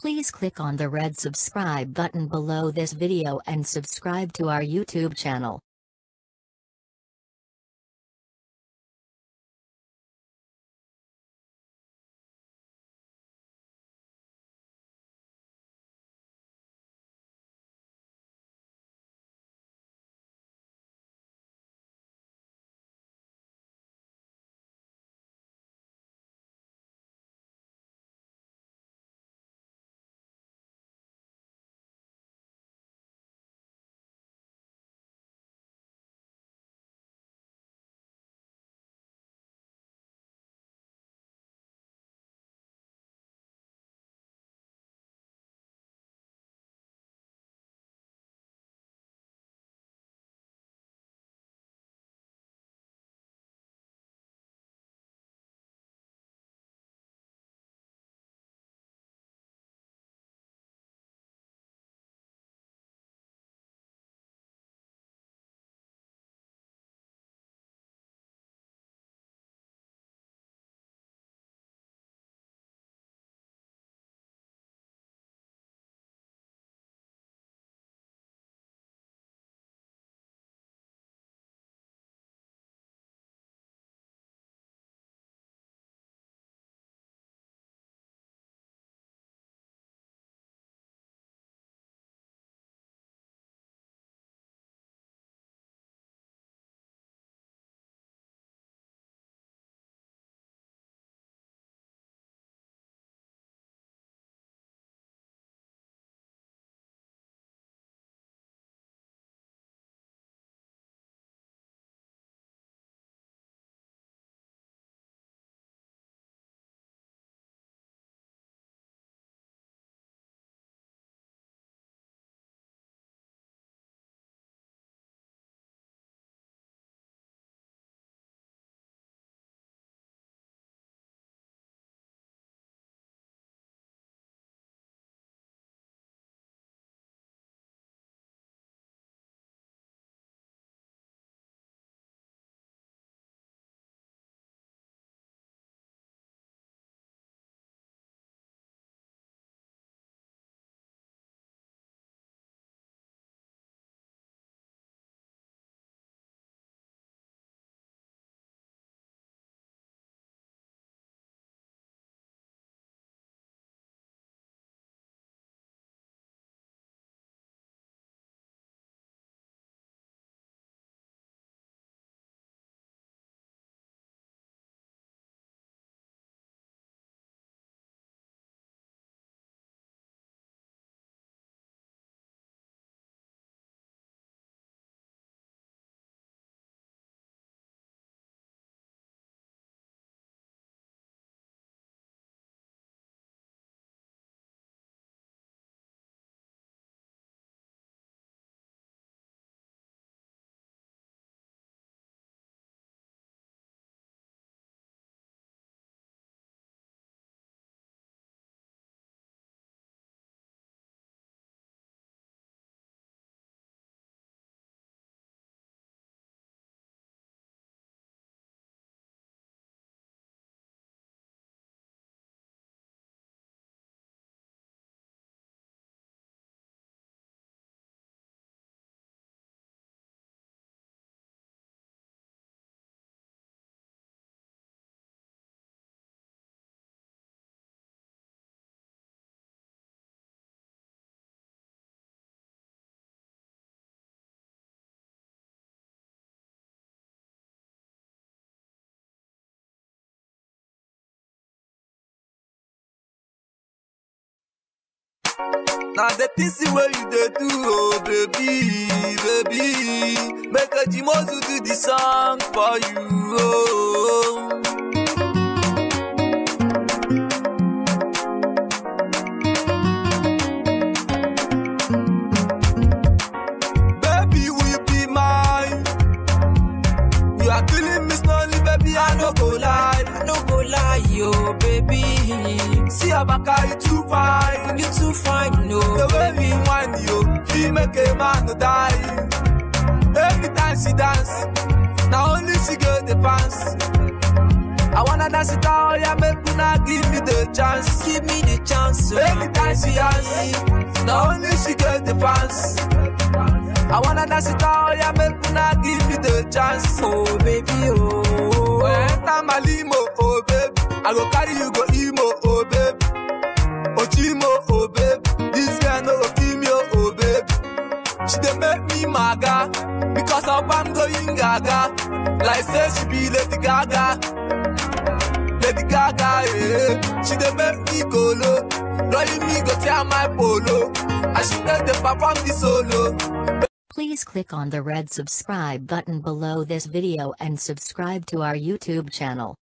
Please click on the red subscribe button below this video and subscribe to our YouTube channel. Now the things where you dey do, oh baby, baby, make a Jimozu do the song for you. Oh. Baby, will you be mine? You are killing me slowly, baby. I no go lie, I no go lie, yo, baby. see Abaka, you too fine. You too fine, no, The way baby. we whine you, feel make a man to die. Every time she dance, now only she get the pants. I wanna wanna dance it all, yeah, make una give me the chance. Give me the chance, oh, Anytime she dance, not only she get the fans. I wanna dance it all, yeah, make una give me the chance. oh baby, oh. When I enter my limo, oh babe, I go carry you go emo, oh babe. Ochimo, oh babe, this girl no go kill me, oh, oh babe. She dey make me maga, because of I'm going gaga. Like say she be Lady Gaga. Lady Gaga, eh. She dey make me colo. Rolling me go tear my polo. And she dey dey perform the solo. Please click on the red subscribe button below this video and subscribe to our YouTube channel.